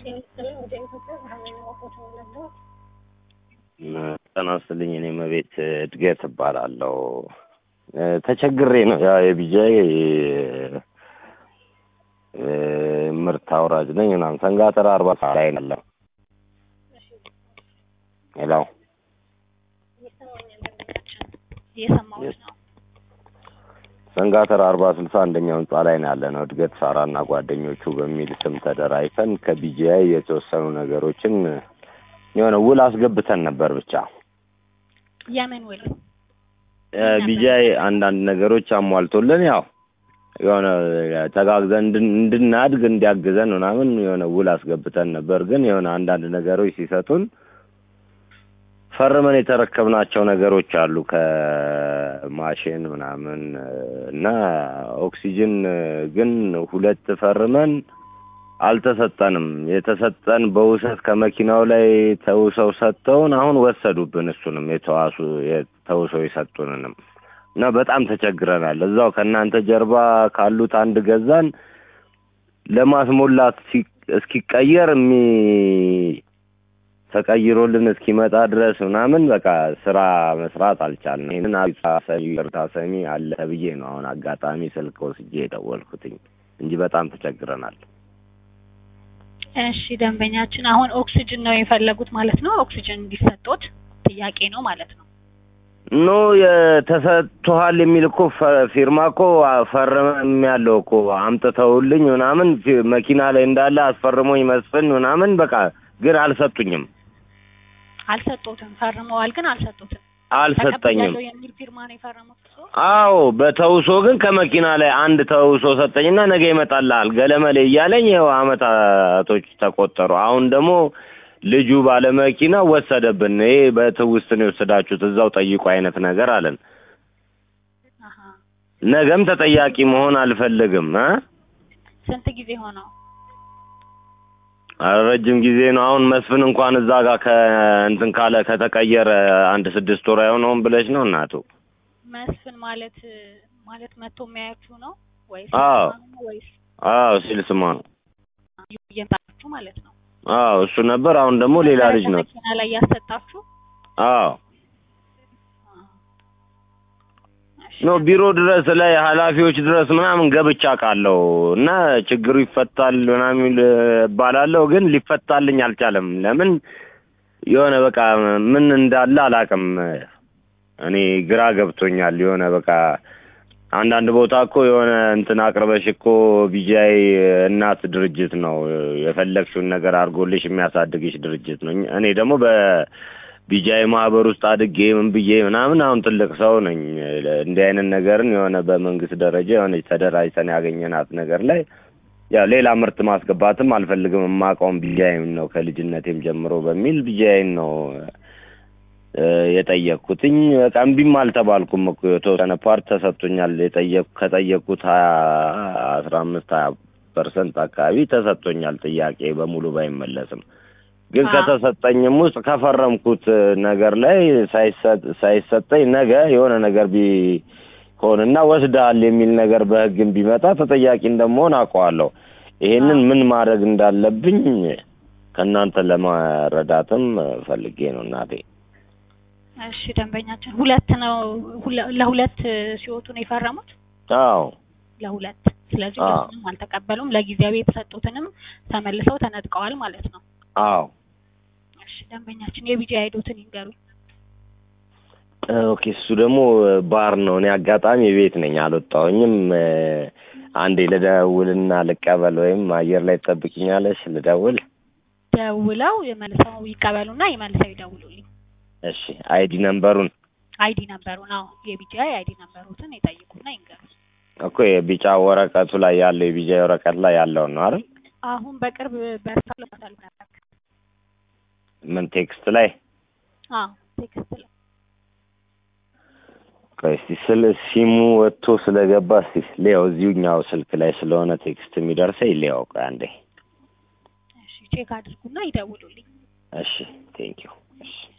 ጤና ይስጥልኝ። ወደ ኢትዮጵያ ብርሃን ወፎች ነው ጤና ይስጥልኝ። እኔ መቤት እድገት እባላለሁ። ተቸግሬ ነው ያው የቢጃይ ምርት አውራጅ ነኝ ምናምን ሰንጋተራ አርባ ላይ ያለው ሄሎ እየሰማሁት ነው። ሰንጋተራ አርባ ስልሳ አንደኛው ህንጻ ላይ ነው ያለ ነው። እድገት ሳራና ጓደኞቹ በሚል ስም ተደራጅተን ከቢጂአይ የተወሰኑ ነገሮችን የሆነ ውል አስገብተን ነበር። ብቻ የምን ውል? ቢጂአይ አንዳንድ ነገሮች አሟልቶልን ያው የሆነ ተጋግዘን እንድን- እንድናድግ እንዲያግዘን ምናምን የሆነ ውል አስገብተን ነበር። ግን የሆነ አንዳንድ ነገሮች ሲሰጡን ፈርመን የተረከብናቸው ነገሮች አሉ ከማሽን ምናምን እና ኦክሲጅን ግን ሁለት ፈርመን አልተሰጠንም። የተሰጠን በውሰት ከመኪናው ላይ ተውሰው ሰጥተውን አሁን ወሰዱብን። እሱንም የተዋሱ ተውሰው የሰጡንንም እና በጣም ተቸግረናል። እዛው ከእናንተ ጀርባ ካሉት አንድ ገዛን ለማስሞላት ሲ- እስኪቀየር የሚ ተቀይሮልን እስኪመጣ ድረስ ምናምን በቃ ስራ መስራት አልቻልንም። ይህንን ይቅርታ ሰሚ አለ ብዬ ነው አሁን አጋጣሚ ስልክ ወስጄ የደወልኩትኝ እንጂ በጣም ተቸግረናል። እሺ ደንበኛችን አሁን ኦክሲጅን ነው የፈለጉት ማለት ነው። ኦክሲጅን እንዲሰጡት ጥያቄ ነው ማለት ነው። ኖ የተሰጥቶሃል የሚል እኮ ፈ- ፊርማ እኮ ፈርመም ያለው እኮ አምጥተውልኝ ምናምን ፊ- መኪና ላይ እንዳለ አስፈርሞኝ መስፍን ምናምን በቃ ግን አልሰጡኝም፣ አልሰጡትም። ፈርመዋል ግን አልሰጡትም። አልሰጠኝም። ተቀብያለሁ የሚል ፊርማ ነው የፈረሙት እርሶ? አዎ በተውሶ ግን ከመኪና ላይ አንድ ተውሶ ሰጠኝና ነገ ይመጣልሃል ገለመሌ እያለኝ ይኸው አመታቶች ተቆጠሩ። አሁን ደግሞ ልጁ ባለመኪና ወሰደብን። ይሄ በትውስት ነው የወሰዳችሁት እዛው ጠይቁ አይነት ነገር አለን። አሀ ነገም ተጠያቂ መሆን አልፈልግም እ ስንት ጊዜ ሆነው? ኧረ ረጅም ጊዜ ነው። አሁን መስፍን እንኳን እዛ ጋር ከእንትን ካለ ከተቀየረ አንድ ስድስት ወር አይሆነውም ብለሽ ነው እናቱ? መስፍን ማለት ማለት መጥቶ የሚያያችሁ ነው ወይስ አዎ። ነው ወይስ አዎ ሲል ስማ ነው። እየመጣችሁ ማለት ነው? አዎ እሱ ነበር። አሁን ደግሞ ሌላ ልጅ ነው። መኪና ላይ ያሰጣችሁ? አዎ እሺ። ኖ ቢሮ ድረስ ላይ ኃላፊዎች ድረስ ምናምን ገብቻ ቃለው እና ችግሩ ይፈታል ምናምን እባላለሁ፣ ግን ሊፈታልኝ አልቻለም። ለምን የሆነ በቃ ምን እንዳለ አላውቅም። እኔ ግራ ገብቶኛል። የሆነ በቃ አንዳንድ ቦታ እኮ የሆነ እንትን አቅርበሽ እኮ ቢጂአይ እናት ድርጅት ነው የፈለግሽውን ነገር አድርጎልሽ የሚያሳድግሽ ድርጅት ነው። እኔ ደግሞ በቢጂአይ ማህበር ውስጥ አድጌ ምን ብዬ ምናምን አሁን ትልቅ ሰው ነኝ። እንዲህ አይነት ነገርን የሆነ በመንግስት ደረጃ የሆነ ተደራጅተን ያገኘናት ነገር ላይ ያው ሌላ ምርት ማስገባትም አልፈልግም። የማውቀውም ቢጂአይን ነው ከልጅነቴም ጀምሮ በሚል ቢጂአይን ነው እ የጠየቅኩትኝ በቃ እምቢም አልተባልኩም እኮ የተወሰነ ፓርት ተሰጥቶኛል። የጠየቅ ከጠየቅኩት ሀያ አስራ አምስት ሀያ ፐርሰንት አካባቢ ተሰጥቶኛል። ጥያቄ በሙሉ ባይመለስም ግን አዎ። ከተሰጠኝም ውስጥ ከፈረምኩት ነገር ላይ ሳይሰጥ- ሳይሰጠኝ ነገ የሆነ ነገር ቢሆንና ወስደሃል የሚል ነገር በሕግም ቢመጣ ተጠያቂ እንደመሆን አውቀዋለሁ። ይሄንን ምን ማድረግ እንዳለብኝ ከእናንተ ለመረዳትም ፈልጌ ነው እናቴ። እሺ ደንበኛችን ሁለት ነው ሁለ- ለሁለት ሲወጡ ነው የፈረሙት? አዎ ለሁለት ስለዚህ አዎ። ሁለቱንም አልተቀበሉም። ለጊዜያዊ የተሰጡትንም ተመልሰው ተነጥቀዋል ማለት ነው። አዎ እሺ ደንበኛችን የቢጂ አይዶትን ይንገሩኝ። ኦኬ እሱ ደግሞ ባር ነው። እኔ አጋጣሚ ቤት ነኝ አልወጣሁኝም። እ፣ አንዴ ልደውልና ልቀበል ወይም አየር ላይ ትጠብቂኛለሽ? ልደውል። ደውለው መልሰው ይቀበሉና ይመልሰው ይደውሉልኝ። እሺ አይዲ ነምበሩን አይዲ ነበሩን አዎ የቢጂአይ አይዲ ነበሩትን ይጠይቁና ይንገሩ። እኮ የቢጫ ወረቀቱ ላይ ያለው የቢጫ ወረቀት ላይ ያለውን ነው አይደል? አሁን በቅርብ በርታ ለማታሉ ነበር። ምን ቴክስት ላይ አዎ ቴክስት ላይ ቆይ እስቲ ስለ ሲሙ ወጥቶ ስለገባ እስቲ ሊያው እዚሁኛው ስልክ ላይ ስለሆነ ቴክስት የሚደርሰኝ ሊያው ቆይ አንዴ። እሺ ቼክ አድርጉና ይደውሉልኝ። እሺ ቴንኪው። እሺ